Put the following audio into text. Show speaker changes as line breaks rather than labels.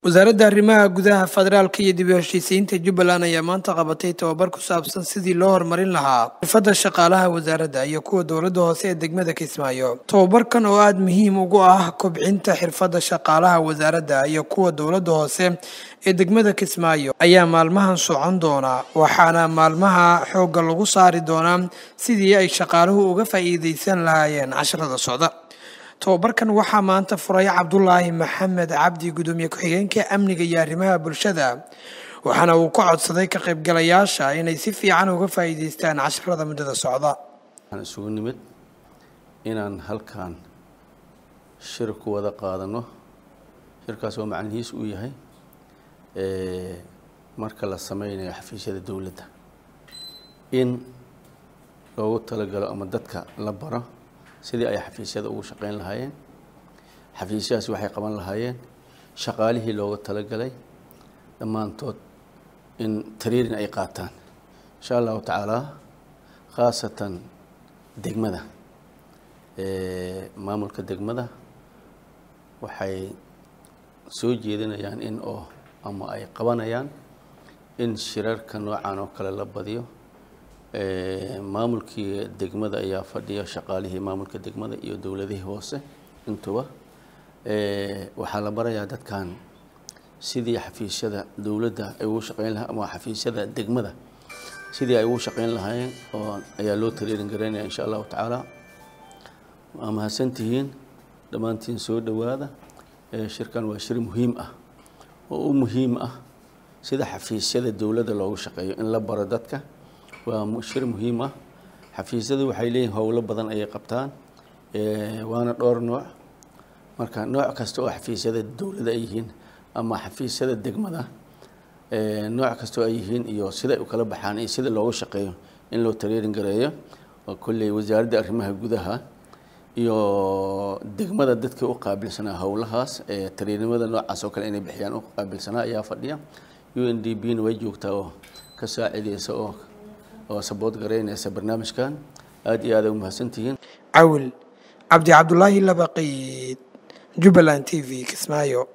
wasaaradda arrimaha gudaha federaalka iyo dib u heshiisiinta jubbaland ayaa maanta qabatay tababar ku saabsan sidii loo horumarin lahaa xirfadda shaqaalaha wasaaradda iyo kuwa dowladda hoose ee degmada kismaayo tababarkan oo aada muhiim ugu ah kobcinta xirfadda shaqaalaha wasaaradda iyo kuwa dowladda hoose ee degmada kismaayo ayaa maalmahan socon doona waxaana maalmaha xoogga lagu saari doonaa sidii ay shaqaaluhu uga faa'iidaysan lahaayeen casharada socda tababarkan waxaa maanta furay cabdulaahi maxamed cabdi gudoomiye ku-xigeenka amniga iyo arrimaha bulshada waxaana uu ka codsaday ka qaybgalayaasha inay si fiican uga faa'iidaystaan casharada muddada socda
waxaan isugu nimid inaan halkan shir ku wada qaadano shirkaas oo macnihiis uu yahay marka la sameynayo xafiisyada dowladda in loogu talagalo ama dadka la baro sidii ay xafiisyada ugu shaqeyn lahaayeen xafiisyahaasi waxay qaban lahaayeen shaqaalihii looga talagalay dhammaantood in tariirin ay qaataan insha allahu tacaala khaasatan degmada maamulka degmada waxay soo jeedinayaan in oo ama ay qabanayaan in shirarka noocan oo kale la badiyo maamulkii degmada ayaa fadhiya shaqaalihii maamulka degmada iyo dowladihii hoose intuba waxaa la barayaa dadkan sidii xafiisyada dowladda ay ugu shaqeyn lahaa ama xafiisyada degmada sidii ay ugu shaqeyn lahaayeen oo ayaa loo tariirin garaynaya insha allahu tacaala waa mahadsantihiin dhammaantiin soo dhowaada shirkan waa shir muhiim ah oo u muhiim ah sida xafiisyada dowladda loogu shaqeeyo in la baro dadka waa shir muhiim ah xafiisyadu waxay leeyihin howlo badan ayay qabtaan waana dhowr nooc marka nooc kasta oo xafiisyada dowladda ay yihiin ama xafiisyada degmada nooc kasta oo ay yihiin iyo siday u kala baxaan iyo sida loogu shaqeeyo in loo tariirin gareeyo oo kolley wasaaradda arrimaha gudaha iyo degmada dadka u qaabilsanaa howlahaas tariirimada noocaas oo kale inay bixiyaan u qaabilsanaa ayaa fadhiya u n d b na way joogtaa oo ka saacideysa oo oo sabood garaynaysa barnaamijkan aada iyo aada u mahadsantihiin
cawil cabdi cabdulaahi labaqiid jubbaland t v kismaayo